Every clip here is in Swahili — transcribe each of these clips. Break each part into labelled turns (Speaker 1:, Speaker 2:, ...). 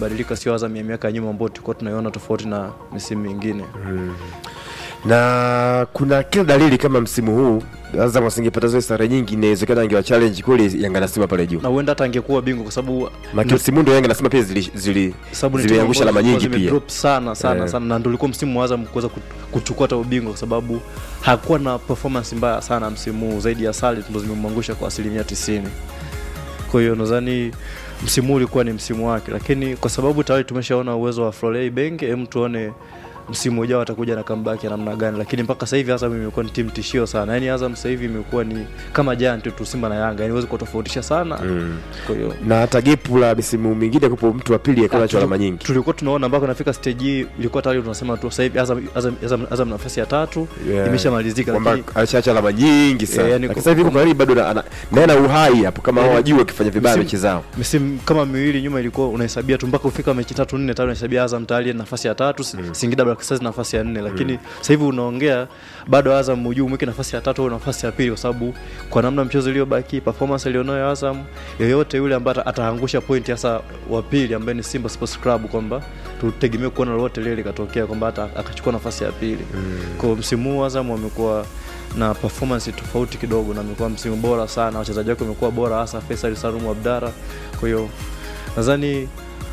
Speaker 1: imebadilika, sio Azam ya miaka ya nyuma ambayo tulikuwa tunaiona tofauti na misimu mingine.
Speaker 2: na kuna kila dalili kama msimu huu Azam asingepata zile sare nyingi, inawezekana angewa challenge kweli Yanga na Simba pale juu.
Speaker 1: Na huenda hata angekuwa bingwa kwa sababu
Speaker 2: Maki msimu ndio Yanga na Simba pia zili, zili
Speaker 1: sababu ni timu
Speaker 2: zimeangusha
Speaker 1: ambazo
Speaker 2: alama nyingi
Speaker 1: zilikuwa
Speaker 2: pia.
Speaker 1: zimedrop sana sana
Speaker 2: Eh.
Speaker 1: sana, na ndio ulikuwa msimu wa Azam kuweza kut- kuchukua hata ubingwa, kwa sababu hakuwa na performance mbaya sana msimu huu, zaidi ya sare ndo zimemwangusha kwa asilimia tisini. Kwa hiyo nadhani msimu huu ulikuwa ni msimu wake, lakini kwa sababu tayari tumeshaona uwezo wa Florey Benge, hem, tuone msimu ujao atakuja na comeback ya namna gani, lakini mpaka sasa hivi Azam imekuwa ni timu tishio sana. Yaani Azam sasa hivi imekuwa ni kama giant tu Simba na Yanga, yani huwezi kutofautisha sana.
Speaker 2: Mm.
Speaker 1: Kwa hiyo
Speaker 2: na hata gepu la misimu mingine kupo mtu wa pili akiwa nacho
Speaker 1: Ah,
Speaker 2: alama
Speaker 1: tuli-
Speaker 2: nyingi.
Speaker 1: tulikuwa tunaona mpaka nafika stage hii ilikuwa tayari tunasema tu sasa hivi Azam, Azam, Azam, Azam nafasi ya tatu
Speaker 2: Yeah.
Speaker 1: imeshamalizika,
Speaker 2: kwamba
Speaker 1: lakini
Speaker 2: alishaacha alama nyingi sana
Speaker 1: Eh, yani
Speaker 2: Lakini
Speaker 1: kwa-
Speaker 2: sasa hivi kwa karibu bado na- ana- naye ana uhai hapo kama hao
Speaker 1: Yani,
Speaker 2: wajua wakifanya vibaya
Speaker 1: msimu-
Speaker 2: mechi zao
Speaker 1: misimu kama miwili nyuma ilikuwa unahesabia tu mpaka ufika mechi tatu nne tano unahesabia Azam tayari nafasi ya tatu mm. Singida Black Stars nafasi ya nne, lakini sasa hivi unaongea bado Azam ujuu mweke nafasi ya tatu au nafasi ya pili, kwa sababu kwa namna mchezo iliyobaki, performance alionayo Azam, yoyote yule ambaye ata- ataangusha point hasa wa pili ambaye ni Simba Sports Club, kwamba tutegemee kuona lolote lile likatokea kwamba hata akachukua nafasi ya pili mm. Kwa msimu huu Azam wamekuwa na performance tofauti kidogo, na amekuwa msimu bora sana, wachezaji wake wamekuwa bora, hasa Faisal Salum Abdara. Kwa hiyo nadhani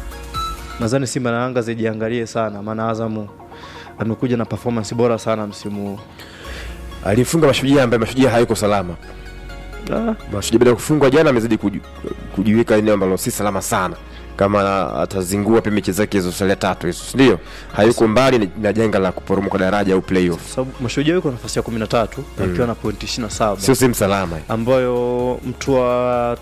Speaker 1: nadhani Simba na Yanga zijiangalie sana, maana Azamu amekuja na performance bora sana msimu huu.
Speaker 2: alifunga mashujaa ambaye mashujaa hayuko salama
Speaker 1: Ah,
Speaker 2: mashujaa baada ya kufungwa jana amezidi kuji- kujiweka eneo ambalo si salama sana kama atazingua pia mechi zake hizo tatu hizo si ndio hayuko mbali na- na janga la kuporomoka daraja au playoff
Speaker 1: sababu Mashujaa yuko nafasi ya 13 akiwa na pointi 27
Speaker 2: sio sehemu salama
Speaker 1: ambayo mtu wa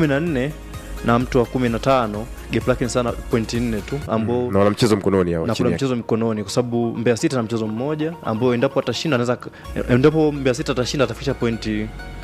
Speaker 1: 14 na mtu wa 15 gap lake ni sana pointi 4 tu ambao
Speaker 2: na wana mchezo mkononi hao
Speaker 1: na
Speaker 2: chini
Speaker 1: kuna
Speaker 2: yake.
Speaker 1: mchezo mikononi kwa sababu Mbeya City na mchezo mmoja ambao endapo atashinda anaweza endapo Mbeya City atashinda atafikisha pointi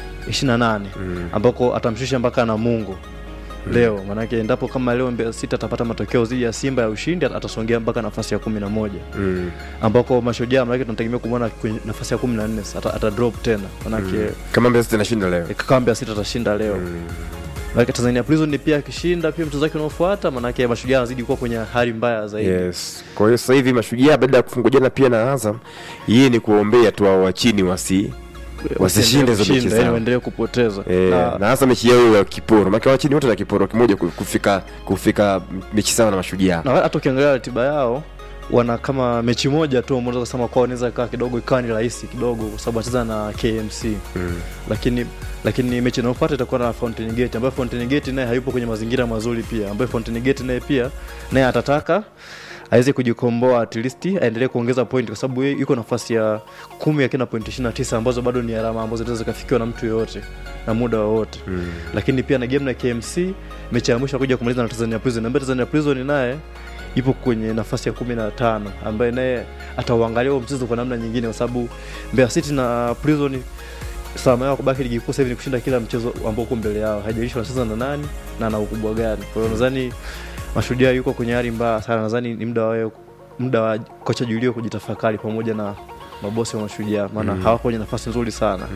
Speaker 1: 28
Speaker 2: Mm.
Speaker 1: ambako atamshusha mpaka Namungo leo manake endapo kama leo Mbeya City atapata matokeo dhidi ya Simba ya ushindi atasongea mpaka nafasi ya kumi na moja
Speaker 2: Mm.
Speaker 1: ambako mashujaa manake tunategemea kumwona kwenye nafasi ya kumi na nne ata, ata drop tena manake mm.
Speaker 2: kama Mbeya City anashinda leo
Speaker 1: kama Mbeya City atashinda leo mm. manake Tanzania Prison pia akishinda pia mchezo wake unaofuata manake mashujaa anazidi kuwa kwenye hali mbaya zaidi
Speaker 2: yes kwa hiyo sasa hivi mashujaa baada ya kufungwa jana pia na Azam yeye ni kuombea tu hao wa chini wasi wasishinde hizo mechi
Speaker 1: Kushinda, yani
Speaker 2: zao
Speaker 1: waendelee kupoteza
Speaker 2: Eh,
Speaker 1: na,
Speaker 2: na hasa mechi yao ya kiporo maana wa chini wote na kiporo kimoja ku- kufika kufika mechi sawa na mashujaa
Speaker 1: na hata ukiangalia ratiba yao wana kama mechi moja tu unaweza kusema kwao inaweza kaa kidogo ikawa ni rahisi kidogo kwa sababu wanacheza na KMC
Speaker 2: mm.
Speaker 1: lakini lakini mechi inayofuata itakuwa na Fountain Gate ambayo Fountain Gate naye hayupo kwenye mazingira mazuri pia ambayo Fountain Gate naye pia naye atataka aweze kujikomboa at least aendelee kuongeza point kwa sababu yeye yuko nafasi ya kumi akiwa na point 29 ambazo bado ni alama ambazo zinaweza zikafikiwa na mtu yoyote na muda wowote
Speaker 2: Mm.
Speaker 1: lakini pia na game na KMC mechi ya mwisho akuja kumaliza na Tanzania Prison ambaye Tanzania Prison naye ipo kwenye nafasi ya kumi na tano ambaye naye atauangalia huo mchezo kwa namna nyingine kwa sababu Mbeya City na Prison salama yao kubaki ligi kuu sasa hivi ni kushinda kila mchezo ambao uko mbele yao haijalishi wanacheza na nani na na ukubwa gani kwa hiyo nadhani mashujaa yuko kwenye hali mbaya sana nadhani ni muda wao muda wa kocha Julio kujitafakari pamoja na mabosi wa mashujaa maana mm. hawako kwenye nafasi nzuri sana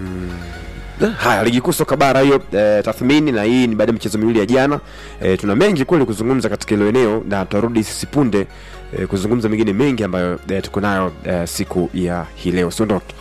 Speaker 2: haya ligi kuu soka bara hiyo eh, tathmini na hii ni baada ya michezo miwili ya jana eh, tuna mengi kweli kuzungumza katika hilo eneo na tutarudi sisi punde eh, kuzungumza mengine mengi ambayo eh, tuko nayo eh, siku ya hii leo usiondoke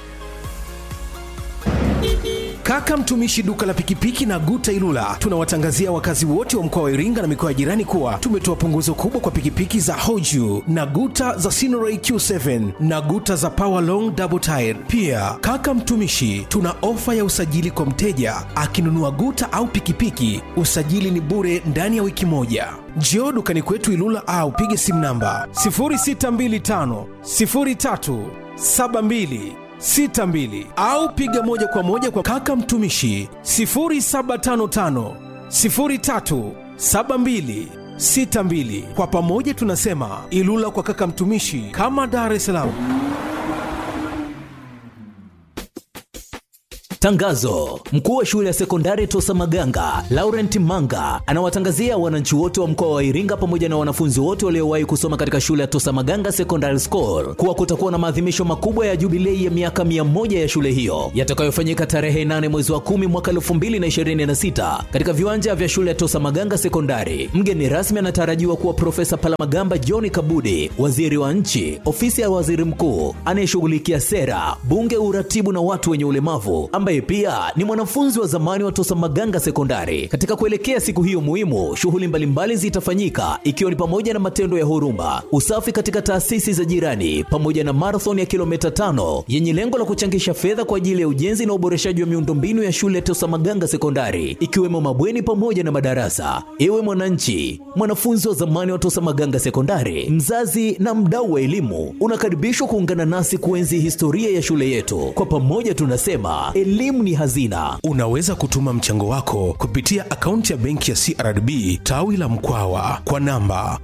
Speaker 3: Kaka mtumishi duka la pikipiki na Guta Ilula, tunawatangazia wakazi wote wa mkoa wa Iringa na mikoa ya jirani kuwa tumetoa punguzo kubwa kwa pikipiki za Hoju na Guta za Sinoray Q7 na Guta za Power Long Double Tire. Pia kaka mtumishi, tuna ofa ya usajili kwa mteja akinunua Guta au pikipiki, usajili ni bure ndani ya wiki moja. Njoo dukani kwetu Ilula au pige simu namba 0625 03 72 62 au piga moja kwa moja kwa kaka mtumishi 0755 03 72 62. Kwa pamoja tunasema Ilula kwa kaka mtumishi, kama Dar es Salaam.
Speaker 4: Tangazo: mkuu wa shule ya sekondari Tosa Maganga Laurent Manga anawatangazia wananchi wote wa mkoa wa Iringa pamoja na wanafunzi wote waliowahi kusoma katika shule ya Tosa Maganga Secondary School kuwa kutakuwa na maadhimisho makubwa ya jubilei ya miaka mia moja ya shule hiyo yatakayofanyika tarehe 8 mwezi wa 10 mwaka 2026 katika viwanja vya shule ya Tosa Maganga Sekondari. Mgeni rasmi anatarajiwa kuwa Profesa Palamagamba John Kabudi, waziri wa nchi, ofisi ya waziri mkuu anayeshughulikia sera, bunge, uratibu na watu wenye ulemavu, ambaye pia ni mwanafunzi wa zamani wa Tosa Maganga Sekondari. Katika kuelekea siku hiyo muhimu, shughuli mbalimbali zitafanyika ikiwa ni pamoja na matendo ya huruma, usafi katika taasisi za jirani, pamoja na marathon ya kilomita tano yenye lengo la kuchangisha fedha kwa ajili ya ujenzi na uboreshaji wa miundombinu ya shule ya Tosa Maganga Sekondari, ikiwemo mabweni pamoja na madarasa. Ewe mwananchi, mwanafunzi wa zamani wa Tosa Maganga Sekondari, mzazi na mdau wa elimu, unakaribishwa kuungana nasi kuenzi historia ya shule yetu. Kwa pamoja tunasema elimu ni hazina.
Speaker 3: Unaweza kutuma mchango wako kupitia akaunti ya benki ya CRDB tawi la Mkwawa kwa namba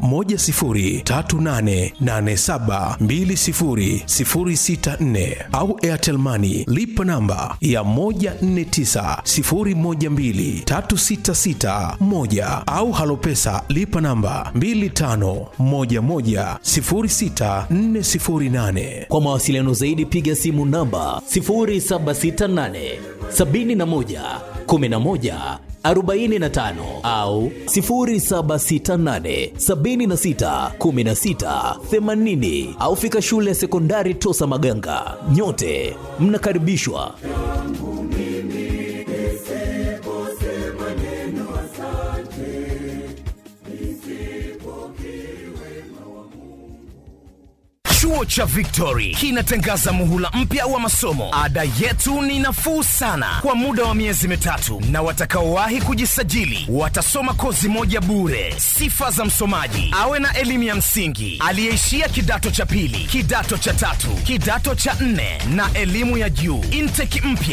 Speaker 3: 10388720064 au Airtel Money lipa namba ya 1490123661 au Halopesa lipa namba 25110648.
Speaker 4: Kwa mawasiliano zaidi piga simu namba 0768 71 11 45 au 0768 76 16 80 au fika shule ya sekondari Tosa Maganga. Nyote mnakaribishwa.
Speaker 5: Chuo cha Victory kinatangaza muhula mpya wa masomo. Ada yetu ni nafuu sana kwa muda wa miezi mitatu, na watakaowahi kujisajili watasoma kozi moja bure. Sifa za msomaji: awe na elimu ya msingi, aliyeishia kidato cha pili, kidato cha tatu, kidato cha nne na elimu ya juu. Intake mpya